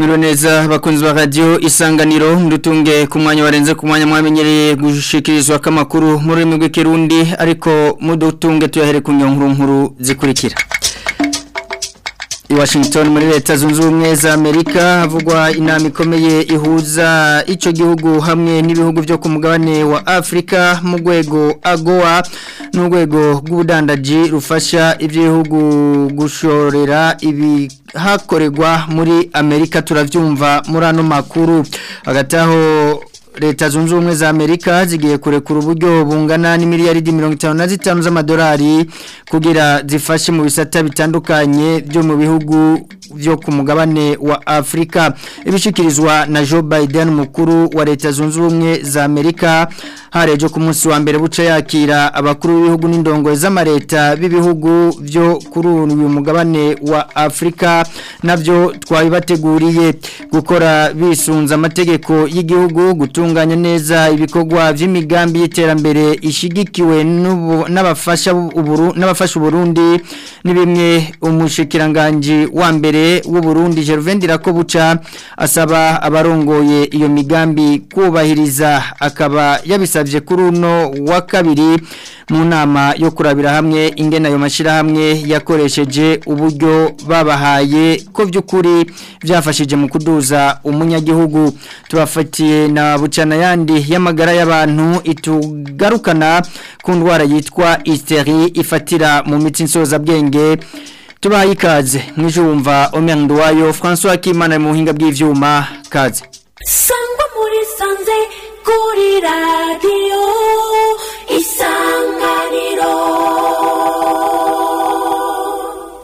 mwiriwe neza bakunzi ba radio isanganiro ndutunge ku mwanya warenze ku mwanya mwamenyereye gushikirizwa kamakuru muri rurimi rw'ikirundi ariko mudutunge tuyahere ku nkuru nkuru zikurikira I Washington muri leta zunze ubumwe za Amerika havugwa inama ikomeye ihuza ico gihugu hamwe n'ibihugu byo ku mugabane wa Afrika mu rwego AGOA n'urwego rw'ubudandaji rufasha iby'ibihugu gushorera ibi hakorerwa muri Amerika turavyumva muri ano makuru hagati aho leta zunze ubumwe za Amerika zigiye kurekura uburyo bungana n'imiliyaridi 55 z'amadolari kugira zifashe mu bisata bitandukanye byo mu bihugu byo ku mugabane wa Afrika ibishikirizwa na Joe Biden mukuru wa leta zunze ubumwe za Amerika harejo ku munsi wa mbere buca yakira abakuru b'ibihugu n'indongo z'amareta b'ibihugu byo kuri uyu mugabane wa Afrika navyo twabibateguriye gukora bisunza amategeko y'igihugu gutunganya neza ibikorwa by'imigambi y'iterambere ishigikiwe n'abafasha uburu n'abafasha Burundi ni bimwe umushikiranganje wa mbere w'u Burundi Gervain Dirakobuca asaba abarongoye iyo migambi kubahiriza akaba yabisabye kuri uno wa kabiri mu nama yo kurabira hamwe ingena ayo mashirahamwe yakoresheje uburyo babahaye ko by'ukuri byafashije mu kuduza umunyagihugu tubafatiye na bucana yandi y'amagara y'abantu itugarukana ku ndwara yitwa hysteri ifatira mu mitsi nsozabwenge tubaye ikaze mwijumva omyang wayo François Kimana mu buhinga bw'ivyuma kaze sangwa muri sanze kuri radio isanganiro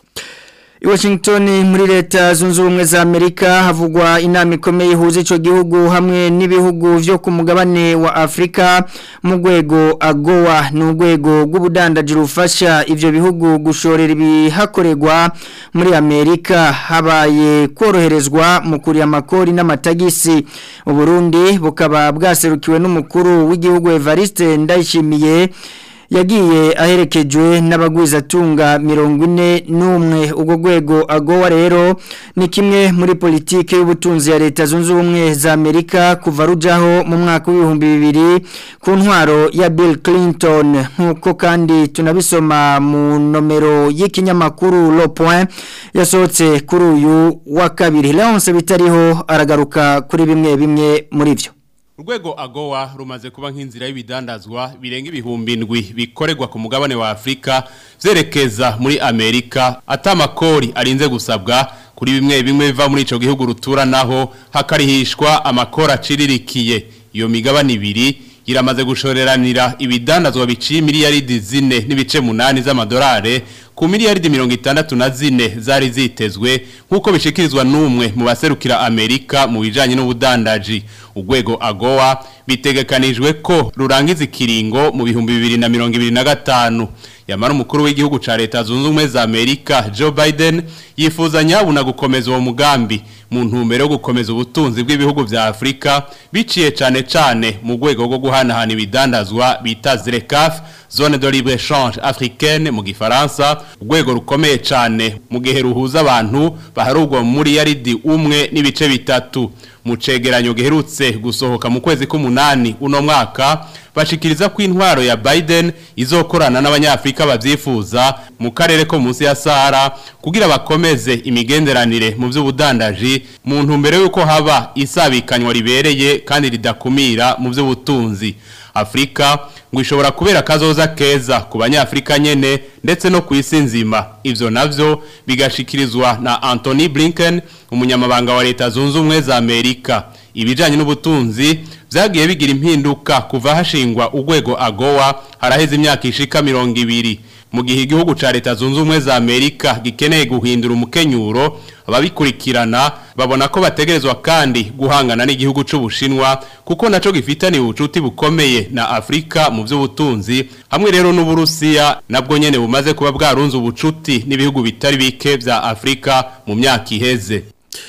I Washington muri leta zunze ubumwe za Amerika havugwa inama ikomeye ihuza ico gihugu hamwe n'ibihugu vyo ku mugabane wa Afrika mu rwego AGOA n'urwego rw'ubudandaji rufasha ivyo bihugu gushorera ibihakorerwa muri Amerika habaye koroherezwa mu kuri amakori n'amatagisi u Burundi bukaba bwaserukiwe n'umukuru w'igihugu Evariste Ndayishimiye yagiye aherekejwe n'abagwizatunga mirongo ine n'umwe ubwo rwego agowa rero ni kimwe muri politiki y'ubutunzi ya leta zunze ubumwe za amerika kuva rujaho mu mwaka w'ibihumbi bibiri ku ntwaro ya bill clinton nk'uko kandi tunabisoma mu nomero y'ikinyamakuru lo point yasohotse kuri uyu wa kabiri leonce bitariho aragaruka kuri bimwe bimwe muri byo Urwego agowa rumaze kuba nk'inzira y'ibidandazwa birenga ibihumbi indwi bikorerwa ku mugabane wa Afrika vyerekeza muri Amerika atamakori arinze gusabwa kuri bimwe bimwe biva muri ico gihugu rutura naho hakarihishwa amakori aciririkiye iyo migabane ibiri iramaze gushoreranira ibidandazwa biciye miliyaridi zine n'ibice munani z'amadolari ku miliyaridi mirongo itandatu na zine zari zitezwe nk'uko bishikirizwa n'umwe mu baserukira amerika mu bijyanye n'ubudandaji urwego agowa bitegekanijwe ko rurangiza ikiringo mu bihumbi bibiri na mirongo ibiri na gatanu yamara umukuru w'igihugu cya leta zunze ubumwe za amerika joe biden yifuza nyabuna gukomeza uwo mugambi mu ntumbero yo gukomeza ubutunzi bw'ibihugu bya afurika biciye cyane cyane mu rwego rwo guhanahana ibidandazwa bita zirekafu zone de libre change africaine mu gifaransa urwego rukomeye cyane mu gihe ruhuza abantu baharugwa muri yaridi umwe n'ibice bitatu mu cegeranyo giherutse gusohoka mu kwezi k'umunani uno mwaka bashikiriza ko intwaro ya Biden izokorana n'abanyafrika bavyifuza mu karere ko munsi ya Sahara kugira bakomeze imigenderanire mu by'ubudandaji mu ntumbero yuko haba isabikanywa ribereye kandi ridakumira mu by'ubutunzi Afrika ngo ishobora kubera kazoza keza ku banyafrika nyene ndetse no ku isi nzima ivyo navyo bigashikirizwa na Anthony Blinken umunyamabanga wa leta zunze ubumwe za Amerika ibijanye n'ubutunzi vyagiye bigira impinduka kuva hashingwa urwego agowa haraheze imyaka ishika mirongo ibiri mu gihe igihugu ca leta zunze ubumwe za Amerika gikeneye guhindura umukenyuro ababikurikirana babona ko bategerezwa kandi guhangana n'igihugu c'ubushinwa kuko naco gifitaniye ubucuti bukomeye na Afrika mu by'ubutunzi hamwe rero n'uburusiya nabwo nyene bumaze kuba bwarunze ubucuti n'ibihugu bitari bike vya Afrika mu myaka iheze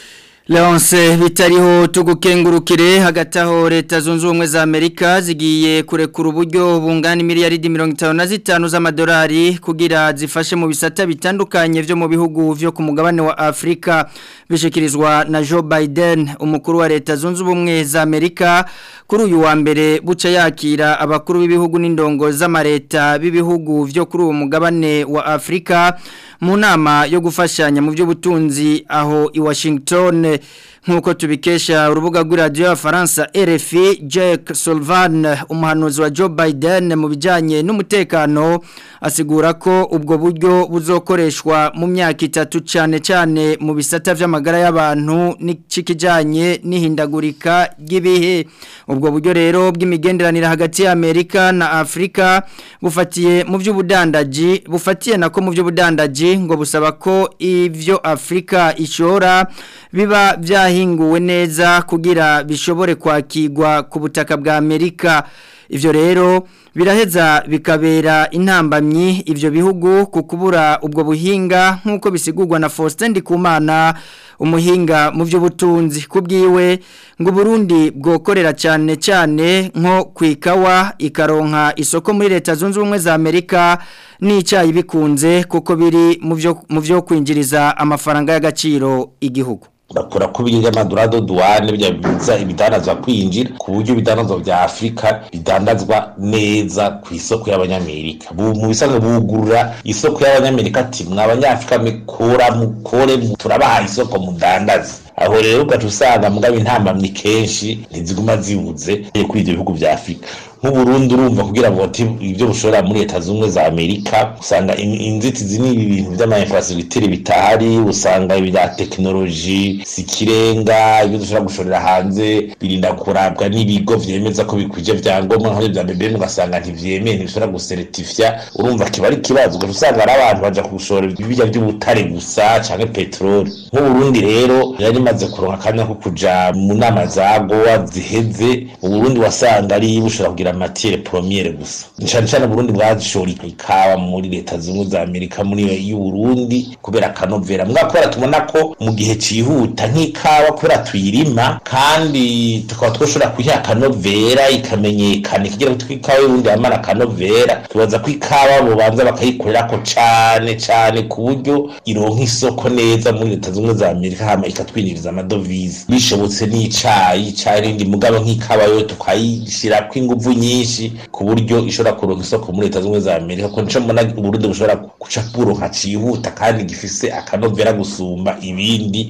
Leonce bitariho tugukengurukire hagati aho leta zunze ubumwe za Amerika zigiye kurekura uburyo bungana miliyaridi mirongo itanu na zitanu z'amadolari kugira zifashe mu bisata bitandukanye vyo mu bihugu vyo ku mugabane wa Afrika bishikirizwa na Joe Biden umukuru wa leta zunze ubumwe za Amerika kuri uyu wa mbere buca yakira abakuru b'ibihugu n'indongo z'amareta b'ibihugu vyo kuri uwo mugabane wa Afrika mu nama yo gufashanya mu by'ubutunzi aho i Washington nk'uko tubikesha urubuga rw'iradiyo y'abafaransa RFI Jack Sullivan umuhanuzi wa Joe Biden mu bijyanye n'umutekano asigura ko ubwo buryo buzokoreshwa mu myaka itatu cyane cyane mu bisata by'amagara y'abantu n'ikijyanye n'ihindagurika ry'ibihe ubwo buryo rero bw'imigenderanire hagati y'Amerika na Afurika bufatiye mu by'ubudandaji bufatiye nako mu by'ubudandaji ngo busaba ko ibyo Afurika ishora biba byahinguwe neza kugira bishobore kwakirwa ku butaka bwa Amerika ivyo rero biraheza bikabera intambamyi ivyo bihugu ku kubura ubwo buhinga nk'uko bisigurwa na Faustin Ndikumana umuhinga mu by'ubutunzi kubwiwe ngo Burundi bwokorera cyane cyane nko kwikawa ikaronka isoko muri leta zunze ubumwe za Amerika n'icyayi bikunze kuko biri mu byo kwinjiriza amafaranga y'agaciro igihugu bakora ko biga amadorado duwane bijya biza ibidanazwa kwinjira ku buryo ibidanazwa vya Afrika bidandazwa neza ku isoko y'abanyamerika mu bisanzwe bugurura isoko y'abanyamerika ati mw'abanyafrika mikora mukore turabaha isoko mudandaze aho rero ugaca usanga mugabo intambamyi kenshi ntiziguma zibuze kuri ivyo bihugu vya Afrika nk'uburundi urumva kugira ngo ibyo bushora muri leta z'ubumwe za amerika usanga inzitizi ni ibintu by'amainfrastructure bitahari usanga ibya tekinoloji sikirenga ibyo dushobora gushorera hanze birinda kurabwa n'ibigo vyemeza ko bikwije vyangombwa nk'ibyo vya BBM ugasanga ntivyemeye ntibishobora gusertifya urumva kiba ari ikibazo ugaca usanga ari abantu baja kugushora ibirya by'ubutare gusa canke peteroli nk'uburundi rero yari imaze kuronka akanya ko kuja mu nama za gowa ziheze uburundi wasanga ari bushobora kugira matiere premiere gusa cyane cyane Burundi bwashora ikawa muri leta zimwe za Amerika muri y'Uburundi kubera kanovera mwakora tubona ko mu gihe cihuta nk'ikawa kubera tuyirima kandi tukaba twoshora kuyiha kanovera ikamenyekana kigira ngo twikawa y'Uburundi yamara kanovera tubaza ko ikawa bobanza bakayikorera ko cane cane ku buryo ironka isoko neza muri leta zimwe za Amerika hama ikatwinjiriza amadovize bishobotse n'icayi carindi mugabo nk'ikawa yo tukayishira kw'inguvu nyinshi ku buryo ishobora kuronka isoko muri leta zimwe za Amerika ko nico mbona Burundi bushobora guca kuronka cihuta kandi gifise akanovera gusumba ibindi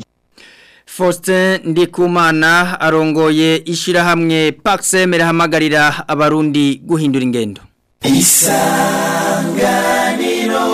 Faustin Ndikumana arongoye ishirahamwe Paxem rihamagarira abarundi guhindura ingendo Isanganiro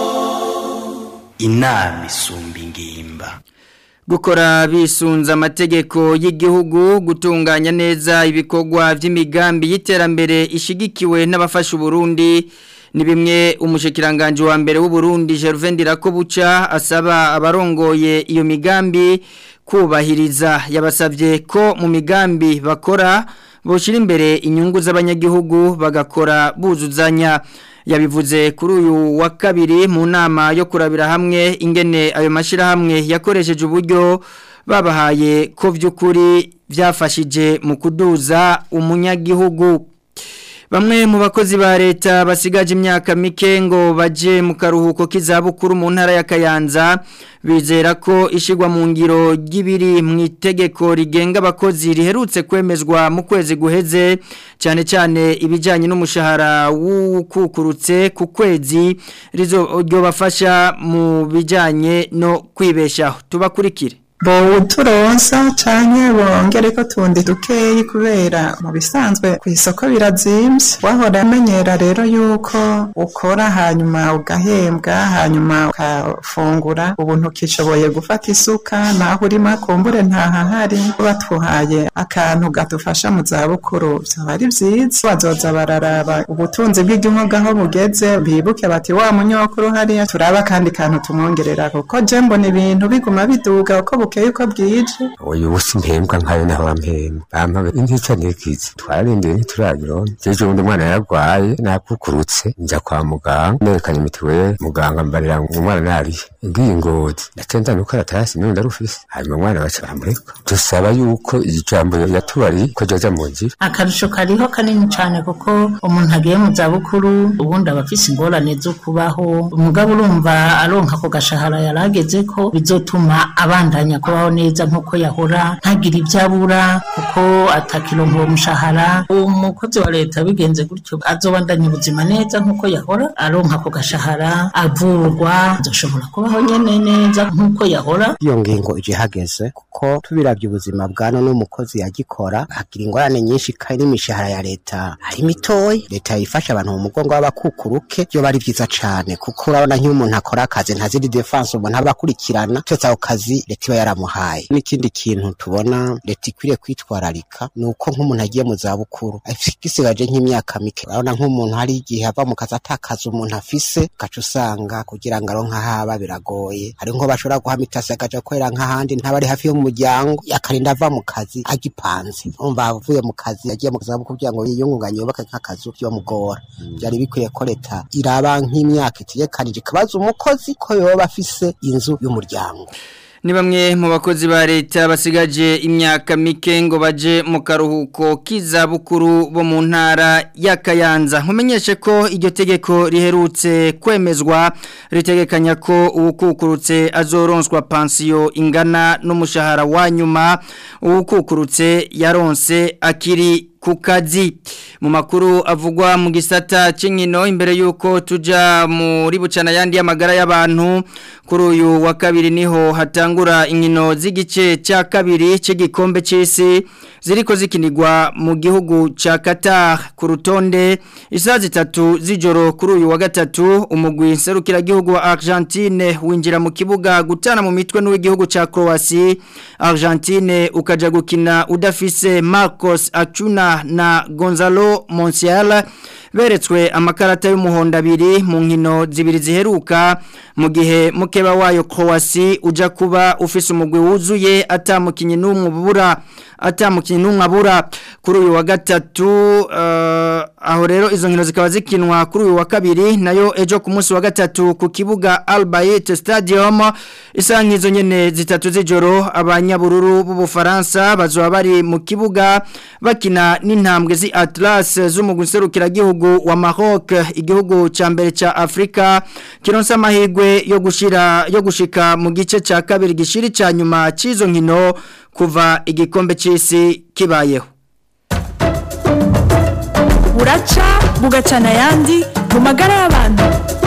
Inami isumba ingimba gukora bisunza amategeko y'igihugu gutunganya neza ibikorwa by'imigambi y'iterambere ishigikiwe n'abafasha Burundi ni bimwe umushikiranganje wa mbere w'u Burundi Gervain Dirakobuca asaba abarongoye iyo migambi kubahiriza yabasabye ko mu migambi bakora boshira imbere inyungu z'abanyagihugu bagakora buzuzanya yabivuze kuri uyu wa kabiri mu nama yo kurabira hamwe ingene ayo mashirahamwe yakoresheje uburyo babahaye ko by'ukuri byafashije mu kuduza umunyagihugu Bamwe mu bakozi ba leta basigaje imyaka mike ngo baje mu karuhuko k'izabukuru mu ntara ya Kayanza bizera ko ishigwa mu ngiro ry'ibiri mu itegeko rigenga abakozi riherutse kwemezwa mu kwezi guheze cyane cyane ibijyanye n'umushahara w'ukukurutse ku kwezi bafasha mu bijyanye no kwibeshaho tubakurikire bo turonsa canke bongere ko tundi dukeyi kubera mu bisanzwe ku isoko birazimbye wahora amenyera rero yuko ukora hanyuma ugahembwa hanyuma ukafungura ubu ntukishoboye gufata isuka naho urimo kumbure ntahahari batwuhaye akantu gadufasha mu zabukuru byaba ari byiza bazoza bararaba ubutunzi bw'igihugu aho bugeze bibuke bati wa munyokuru hariya turaba kandi kantu tumwongerera kuko je mbona ibintu biguma biduga uko bukeye uko bwije uyu busi mpembwa nkayo naho bampemba bampa intica nikizi twararindiriye ntituragironka jeje ubundi umwana yaragwaye nakukurutse nja kwa muganga nerekanye mituweli muganga mbarira ngo umwana nariye ngiye ngozi ndacenda nuko aratasi none ndarufise hanyuma umwana baca bamureka dusaba yuko iri jambo yatubariye ko ryoza mu nzira akarusho kariho kanini cyane kuko umuntu agiye mu zabukuru ubundi aba afise ingorane zo kubaho umugabo urumva aronka ako gashahara yarageze ko bizotuma abandanya kubaho neza nk'uko yahora ntagire ibyo abura kuko atakironka uwo mushahara umukozi wa leta bigenze gutyo azobandanya ubuzima neza nk'uko yahora aronka ako gashahara avurwa azoshobora kubaho nyene neza nk'uko yahora iyo ngingo ije hageze kuko tubiravye ubuzima bwa none umukozi yagikora agira ingorane nyinshi kandi n'imishahara ya leta ari mitoyi leta yifasha abantu mu mugongo w'abakukuruke byo bari vyiza cane kuko urabona nk'iyo umuntu akora akazi ntaziri defense umuntu aba akurikirana cyose ako kazi leta iba yaramuhaye n'ikindi kintu tubona leta ikwiriye kwitwararika ni uko nk'umuntu agiye mu zabukuru gisigaje nk'imyaka mike urabona nk'umuntu hari igihe ava mu kazi atakaza umuntu afise ugaca usanga kugira ngo aronke ahaba biragoye hari nko bashobora guhama itasi akaja gukorera nk'ahandi ntaba ari hafi y'umuryango akarinda ava mu kazi agipanze umva avuye mu kazi yagiye mu zabukuru kugira ngo yiyungunganye yubake nk'akazu byomugora byari bikwiye ko leta iraba nk'imyaka itegekanije ikabaza umukozi ko yoba afise inzu y'umuryango ni bamwe mu bakozi ba leta basigaje imyaka mike ngo baje mu karuhuko k'izabukuru bo mu ntara ya Kayanza nkumenyeshe ko iryo tegeko riherutse kwemezwa ritegekanya ko uwukukurutse azoronswa pansiyo ingana n'umushahara wa nyuma uwukukurutse yaronse akiri ku kazi mu makuru avugwa mu gisata cy'inkino imbere y'uko tujya muri bucana yandi y'amagara y'abantu kuri uyu wa kabiri niho hatangura inkino z'igice cya kabiri cy'igikombe cy'isi ziriko zikinirwa mu gihugu cya Qatar ku rutonde isaha zitatu z'ijoro kuri uyu wa gatatu umugwi nserukiragihugu wa Argentine winjira mu kibuga gutana mu mitwe n'uw'igihugu cya Croatia Argentine ukaja gukina udafise Marcos Acuna na Gonzalo Monsiala beretswe amakarata y'umuhondo abiri mu nkino zibiri ziheruka mu gihe mukeba wayo Croatia uja kuba ufise umugwi wuzuye atamukinyi n'umwe ubura atamukinyi n'umwe abura kuri uyu wa gatatu uh, aho rero izo nkino zikaba zikinwa kuri uyu wa kabiri nayo ejo ku munsi wa gatatu ku kibuga Al Bayt Stadium isaha nk'izo nyene zitatu z'ijoro abanyabururu b'ubufaransa bazoba bari mu kibuga bakina n'intambwe zi Atlas z'umugwi serukiragihugu wa Maroc igihugu ca mbere ca Afrika kironsa amahigwe yo gushira yo gushika mu gice ca kabiri gishiri ca nyuma cizo nkino kuva igikombe c'isi kibayeho buraca bugacana ayandi mu magara y'abantu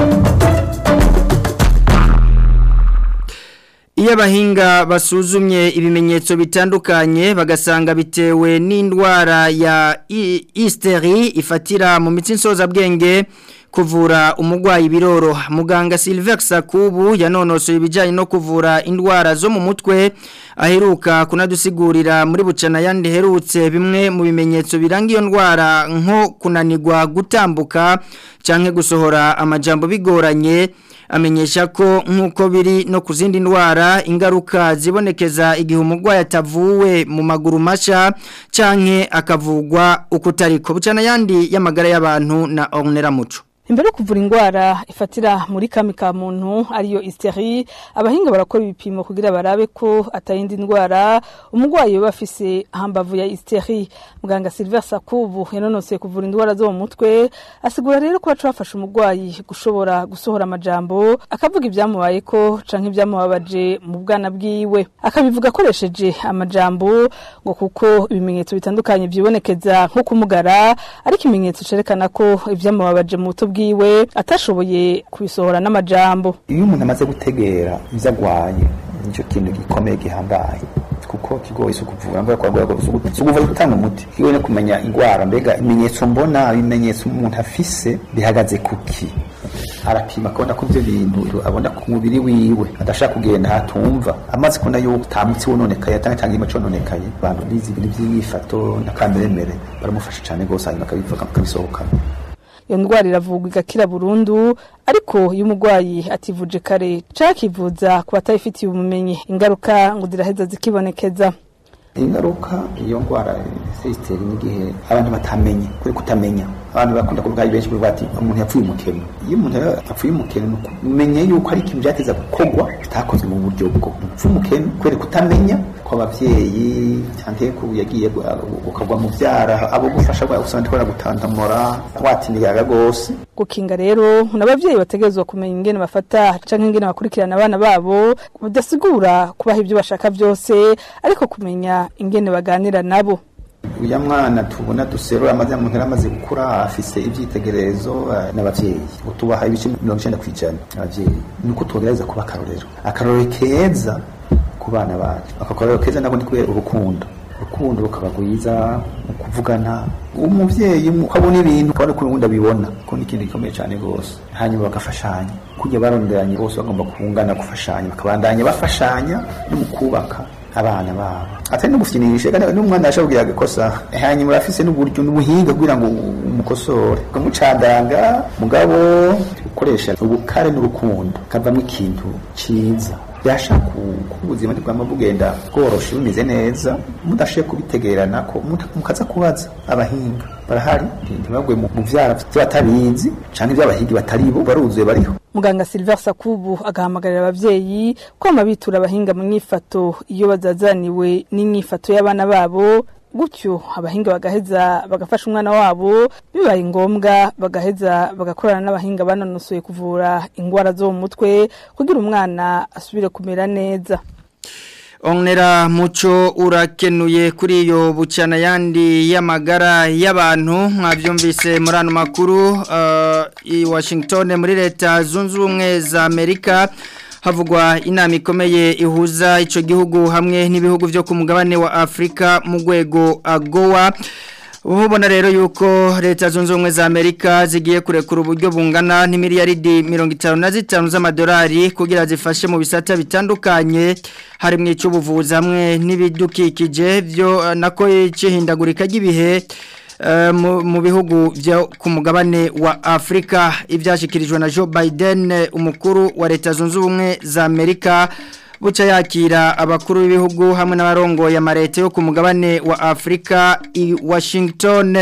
Iyo abahinga basuzumye ibimenyetso bitandukanye bagasanga bitewe n'indwara ya hysteri ifatira mu mitsi nsozabwenge kuvura umurwayi biroro muganga Silver Sakubu yanonosoye ibijyanye no kuvura indwara zo mu mutwe aheruka kunadusigurira muri bucana yandi herutse bimwe mu bimenyetso biranga iyo ndwara nko kunanirwa gutambuka cyangwa gusohora amajambo bigoranye amenyesha ko nk'uko biri no ku zindi ndwara ingaruka zibonekeza igihe umurwayi atavuwe mu maguru mashya cyangwa akavugwa uko utariko bucana yandi y'amagara y'abantu na ornera muco imbere yo kuvura indwara ifatira muri kami ka muntu ariyo hysteri abahinga barakora ibipimo kugira barabe ko atayindi ndwara umurwayi yoba afise hambavu ya hysteri muganga Silver Sakubu yanonotse kuvura indwara zo mu mutwe asigura rero ko baca bafasha umurwayi gushobora gusohora amajambo akavuga ibyamubaye ko canke ibyamubabaje mu bwana bwiwe akabivuga akoresheje amajambo ngo kuko ibimenyetso bitandukanye byibonekeza nko kumugara ariko ikimenyetso cerekana ko ibyamubabaje mu buto bwiwe atashoboye kubisohora n'amajambo iyo umuntu amaze gutegera ibyo agwaye nicyo kintu gikomeye gihambaye kuko kigoye isuku kuvura ngo yakora ngo isuku gutanga umuti kigoye no kumenya indwara mbega ibimenyetso mbona ibimenyetso umuntu afise bihagaze kuki arapima akabona ko ibyo bintu abona ku mubiri wiwe adashaka kugenda hatumva amaze kubona yuko utamutse wononekaye cyangwa cyangwa imico yononekaye abantu bizi ibintu by'iyifato na kameremere baramufasha cyane rwose hanyuma akabivuga akabisohokana iyo ndwara iravurwa igakira burundu ariko iyo umurwayi ativuje kare cyangwa akivuza ku batayifitiye ubumenyi ingaruka ngo ziraheza zikibonekeza ingaruka iyo ndwara sesiteri n'igihe abantu batamenye kuri kutamenya abantu bakunda kuvuga benshi kuvuga ati umuntu yapfuye umukeno iyo umuntu yapfuye umukeno umenye yuko ari ikintu byateza gukorwa bitakozwe mu buryo bwo upfa umukeno kubera kutamenya ko abavyeyi cyangwa ko yagiye ukagwa mu byara abo gufasha usanga ndikora gutantamura watiniyaga gose gukinga rero n'abavyeyi bategerezwa kumenya ingene bafata canke ingene bakurikirana abana babo budasigura kubaha ibyo bashaka byose ariko kumenya ingene baganira nabo uya mwana tubona duserura amaze mu ntera amaze gukura afise ivyitegererezo n'abavyeyi utubaha ibice 90 kwijana abavyeyi nuko tugereza kuba akarorero akarorero keza ku bana bacu akakorero keza nako ndi kubera urukundo urukundo rukaba rwiza mu kuvugana umuvyeyi ukabona ibintu ukabona ko urundi abibona ko ni ikintu gikomeye cyane rwose hanyuma bagafashanya kujya baronderanye bose bagomba kungana gufashanya bakabandanya bafashanya no mu kubaka abana babo atari no gufyinisha kandi n'umwana yashabwiye agakosa hanyuma urafise n'uburyo n'ubuhinga kugira ngo umukosore ukamucandanga mugabo ukoresha ubukare n'urukundo kavamo ikintu ciza byashaka ubuzima bwama bugenda bworoshe bumeze neza mudashoboye kubitegerana ko mukaza kubaza abahinga barahari ntibagwe mu vyara vy'abatabizi canke ivy'abahigi batari bo baruzuye bariho muganga Silver Sakubu agahamagarira abavyeyi kwama bitura abahinga mu myifato iyo bazazaniwe n'imyifato y'abana babo gutyo abahinga bagaheza bagafasha umwana wabo bibaye ngombwa bagaheza bagakorana n'abahinga banonosoye kuvura ingwara zo mu mutwe kugira umwana asubire kumera neza Onera muco urakenuye kuri iyo bucana yandi y'amagara y'abantu mwabyumvise muri ano makuru uh, i Washington muri leta zunze ubumwe za Amerika havugwa inama ikomeye ihuza ico gihugu hamwe n'ibihugu byo ku mugabane wa Afrika mu rwego agowa Ubona rero yuko leta zunze ubumwe za Amerika zigiye kurekura uburyo bungana n'imiliyaridi 55 z'amadolari kugira zifashe mu bisata bitandukanye harimo icy'ubuvuzi hamwe n'ibidukikije byo nako cyihindagurika ry'ibihe mu bihugu byo ku mugabane wa Afrika ibyashyikirijwe na Joe Biden umukuru wa leta zunze ubumwe za Amerika buca yakira abakuru b'ibihugu hamwe n'abarongoye amareta yo ku mugabane wa Afrika i Washington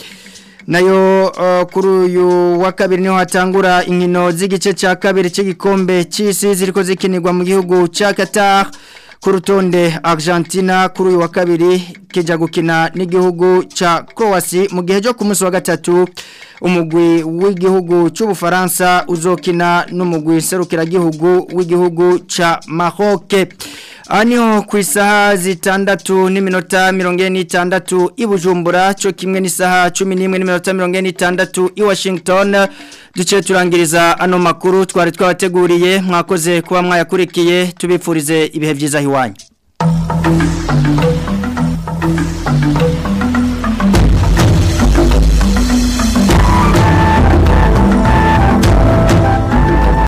nayo uh, kuri uyu wa kabiri niho hatangura inkino z'igice cya kabiri cy'igikombe cy'isi ziriko zikinirwa mu gihugu cya Qatar ku rutonde Argentina kuri uyu wa kabiri kija gukina n'igihugu ca Croatia mu gihe cyo ku munsi wa gatatu umugwi w'igihugu cy'ubufaransa uzokina n'umugwi serukiragihugu w'igihugu ca Maroc Anio ku isaha zitandatu n'iminota mirongo ine n'itandatu i Bujumbura cyo kimwe n'isaha cumi n'imwe n'iminota mirongo ine n'itandatu i Washington duce turangiriza ano makuru twari twabateguriye mwakoze kuba mwayakurikiye tubipfurize ibihe byiza hiwanyu